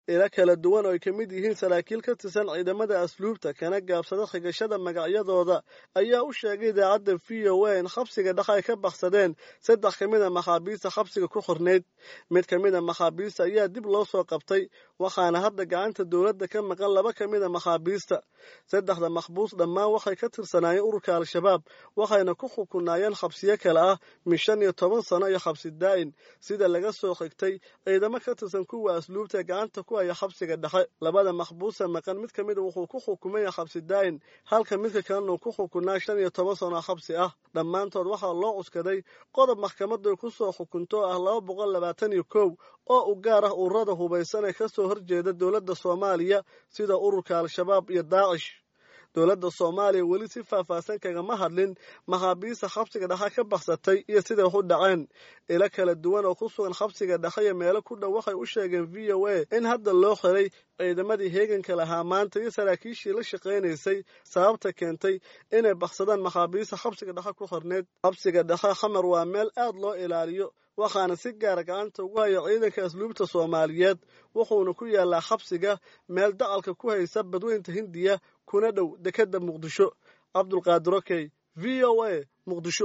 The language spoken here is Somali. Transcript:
ila kala duwan oo ay ka mid yihiin saraakiil ka tirsan ciidamada asluubta kana gaabsada xigashada magacyadooda ayaa u sheegay idaacadda v o a in xabsiga dhexe ay ka baksadeen saddex ka mid a maxaabiista xabsiga ku xornayd mid ka mid a maxaabiista ayaa dib loo soo qabtay waxaana hadda gacanta dowladda ka maqan laba ka mid a maxaabiista saddexda maxbuus dhammaan waxay ka tirsanaayeen ururka al-shabaab waxayna ku xukunaayeen xabsiyo kale ah min shan iyo toban sano iyo xabsi daa'in sida laga soo xigtay ciidamo ka tirsan kuwa asluubta gacanta ku haya xabsiga dhexe labada maxbuusa maqan mid ka mida wuxuu ku xukumaya xabsi daa'in halka midka kalena uu ku xukunaa shan iyo toban sano xabsi ah dhammaantood waxaa loo cuskaday qodob maxkamadu ku soo xukunto ah laba boqol labaatan iyo kow oo u gaar ah ururada hubaysan ee ka soo horjeeda dowladda soomaaliya sida ururka al-shabaab iyo daacish dowladda soomaaliya weli si faahfaahsan kagama hadlin maxaabiista xabsiga dhexe ka baksatay iyo siday wax u dhaceen ilo kala duwan oo ku sugan xabsiga dhexe iyo meelo ku dhow waxay u sheegeen v o a in hadda loo xiray ciidamadii heeganka lahaa maanta iyo saraakiishii la shaqaynaysay sababta keentay inay baksadaan maxaabiista xabsiga dhexe ku xorneyd xabsiga dhexe xamar waa meel aad loo ilaaliyo waxaana si gaara gacanta ugu haya ciidanka asluubta soomaaliyeed wuxuuna ku yaalaa xabsiga meel dacalka ku haysa badweynta hindiya kuna dhow dekedda muqdisho cabdulqaadir okey v o a muqdisho